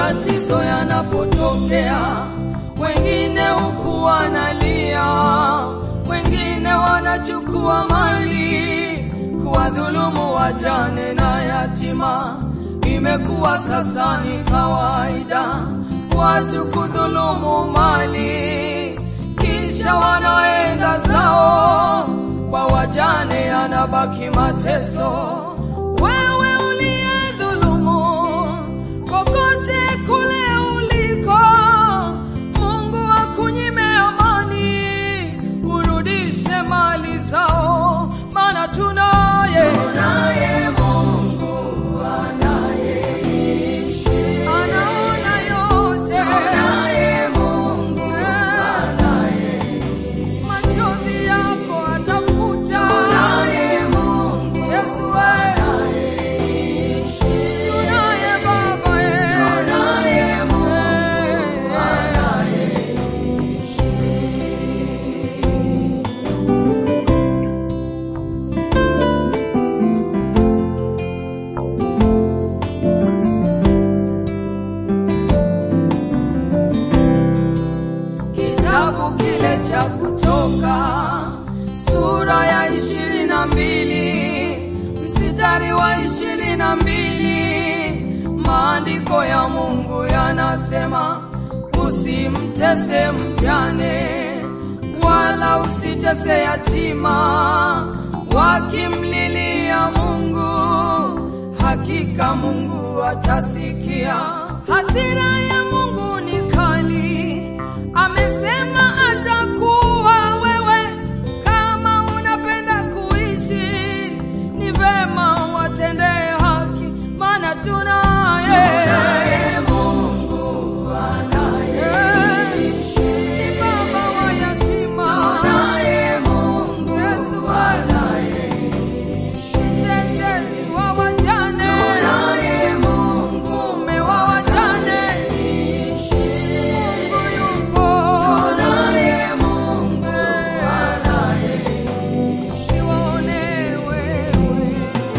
matatizo yanapotokea, wengine huku wanalia, wengine wanachukua mali kuwadhulumu wajane na yatima. Imekuwa sasa ni kawaida watu kudhulumu mali, kisha wanaenda zao, kwa wajane yanabaki mateso. Wewe uliyedhulumu kokote kule uliko, Mungu akunyime amani, urudishe mali zao, maana tunaye tunaye Mungu anayeishi, anaona yote, tunaye Mungu anayeishi, machozi yako atafuta, tunaye Mungu Yesu anayeishi, tunaye Baba tunaye Mungu anayeishi. kitabu kile cha Kutoka sura ya ishirini na mbili mstari wa ishirini na mbili maandiko ya Mungu yanasema, usimtese mjane wala usitese yatima, wakimlilia Mungu hakika Mungu atasikia. Hasira ya Mungu ni kali, amesema atakuwa wewe. Kama unapenda kuishi, ni vema watendee haki, maana tunaye Mungu anayeishi, ni baba wa yatima, tunaye Mungu Yesu anayeishi, mtetezi wa wajane, tunaye Mungu mume wa wajane, Mungu yupo, tunaye Mungu anayeishi, waone wewe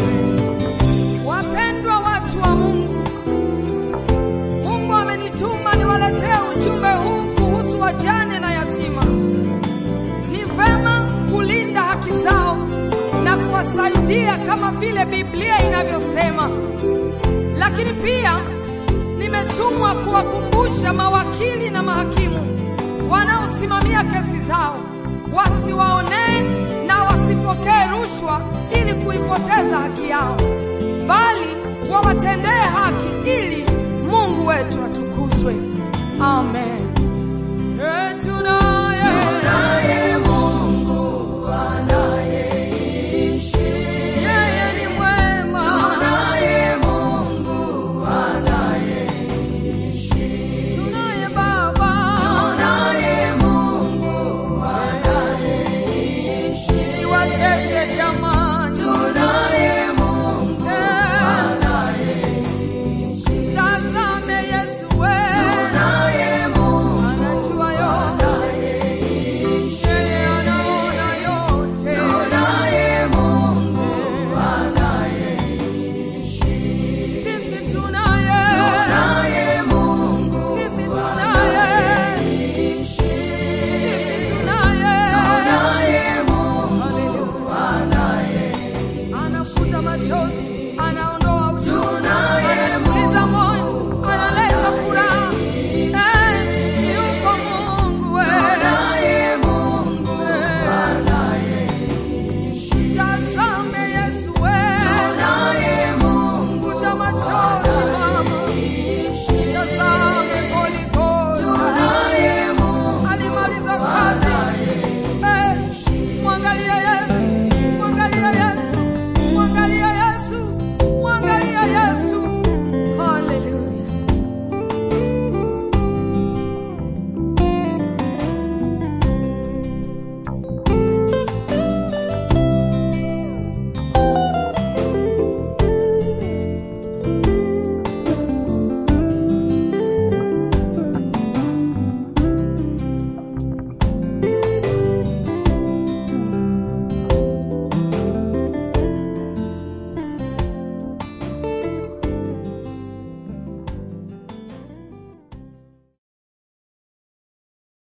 Wapendwa watu wa Mungu, Mungu amenituma niwaletee ujumbe huu kuhusu wajane na yatima. Ni vema kulinda haki zao na kuwasaidia kama vile Biblia inavyosema, lakini pia nimetumwa kuwakumbusha mawakili na mahakimu wanaosimamia kesi zao wasiwaonee na wasipokee rushwa ili kuipoteza haki yao, bali wawatendee haki ili Mungu wetu atukuzwe. Amen. Hey, tunaye